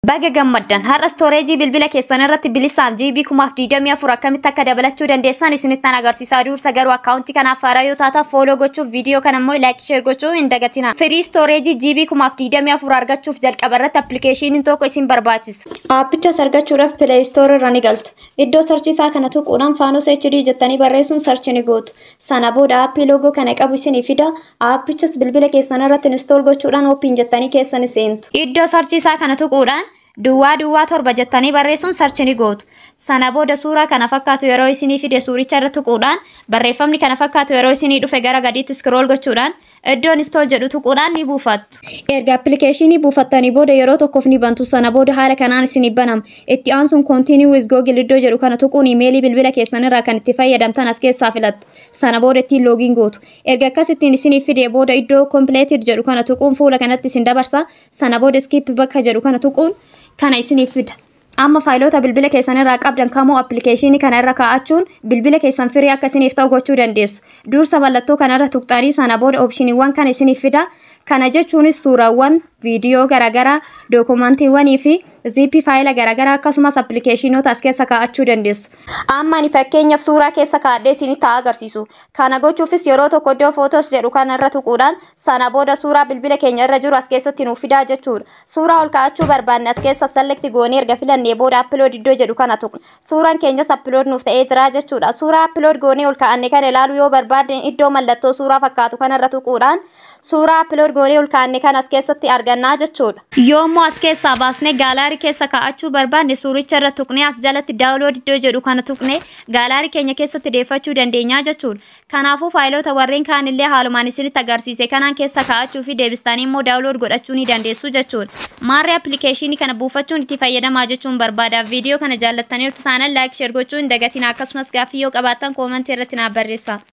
Baga gammaddan har'a stooreejii bilbila keessan irratti bilisaaf jiibii kumaaf diidamii afur akkamitti akka dabalachuu dandeessan isinittan agarsiisaa dursa garuu akkaawuntii kanaaf haaraa yoo taatan fooloo gochuuf viidiyoo kana immoo laayik sheer gochuu hin dagatina. Firii stooreejii jiibii kumaaf diidamii afur argachuuf jalqaba irratti appilikeeshiniin tokko isin barbaachisa. Aappichas argachuudhaaf pileey stoor irra ni galtu. Iddoo sarchiisaa kana tuquudhaan faanos HD jettanii barreessuun sarchi ni gootu. Sana booda aappii loogoo kana qabu isinii fida. Aappichas bilbila keessan irratti instool gochuudhaan ooppiin jettanii keessa ni seentu. Iddoo sarchiisaa kana tuquudhaan Duwwaa duwwaa torba jettanii barreessuun sarchi ni gootu. Sana booda suuraa kana fakkaatu yeroo isinii fide suuricha irra tuquudhaan barreeffamni kana fakkaatu yeroo isinii dhufe gara gadiitti scroll gochuudhaan iddoon install jedhu tuquudhaan ni buufattu. Erga appilikeeshinii buufattanii booda yeroo tokkoof ni bantu. Sana booda haala kanaan isinii banama. Itti aansuun continue with google iddoo jedhu kana tuquun imeelii bilbila keessan irraa kan itti fayyadamtan as keessaa filattu. Sana booda ittiin loogiin gootu. Erga akkasittiin isinii fide booda iddoo completed jedhu kana tuquun fuula kanatti isin dabarsa. Sana booda skip bakka jedhu kana tuquun kana isiniif fida. Amma faayiloota bilbila keessan irraa qabdan kamuu appilikeeshinii kana irra kaa'achuun bilbila keessan firii akka isiniif ta'u gochuu dandeessu. Dursa mallattoo kanarra tuqxanii sana booda oopshiniiwwan kana isiniif fida. Kana jechuunis suuraawwan, viidiyoo garaagaraa, dookumantiiwwanii fi ziippii faayila garaagaraa akkasumas appilikeeshinoota as keessa kaa'achuu dandeessu. Amma ani fakkeenyaaf suuraa keessa kaa'adhee isinitti haa agarsiisu. Kana gochuufis yeroo tokko iddoo footos jedhu kanarra tuquudhaan sana booda suuraa bilbila keenya irra jiru as keessatti nuuf fidaa jechuudha. Suuraa ol kaa'achuu barbaanne as keessa selekti goonee erga filannee booda appilood iddoo jedhu kana tuqna. Suuraan keenyas appilood nuuf ta'ee jira jechuudha. Suuraa appilood goonee ol kaa'anne kana ilaaluu yoo barbaadne iddoo mallattoo suuraa fakkaatu kanarra tuquudhaan suuraa appilood goonee ol kaa'anne kan as keessatti argannaa jechuudha. Yoommoo as keessaa baasnee gaalaarii keessa kaa'achuu barbaanne suuricha irra tuqnee as jalatti daawulood iddoo jedhu kana tuqnee gaalaarii keenya keessatti deeffachuu dandeenya jechuudha. Kanaafuu faayiloota warreen kaan illee haalumaan isinitti agarsiise kanaan keessa kaa'achuu fi deebistanii immoo daawulood godhachuu ni dandeessu jechuudha. Maarree appilikeeshinii kana buufachuun itti fayyadamaa jechuun barbaada. Viidiyoo kana jaallattaniirtu taanaan laayik sheer gochuu hin dagatina akkasumas gaaffii yoo qabaattan koomentii irratti naaf barreessaa.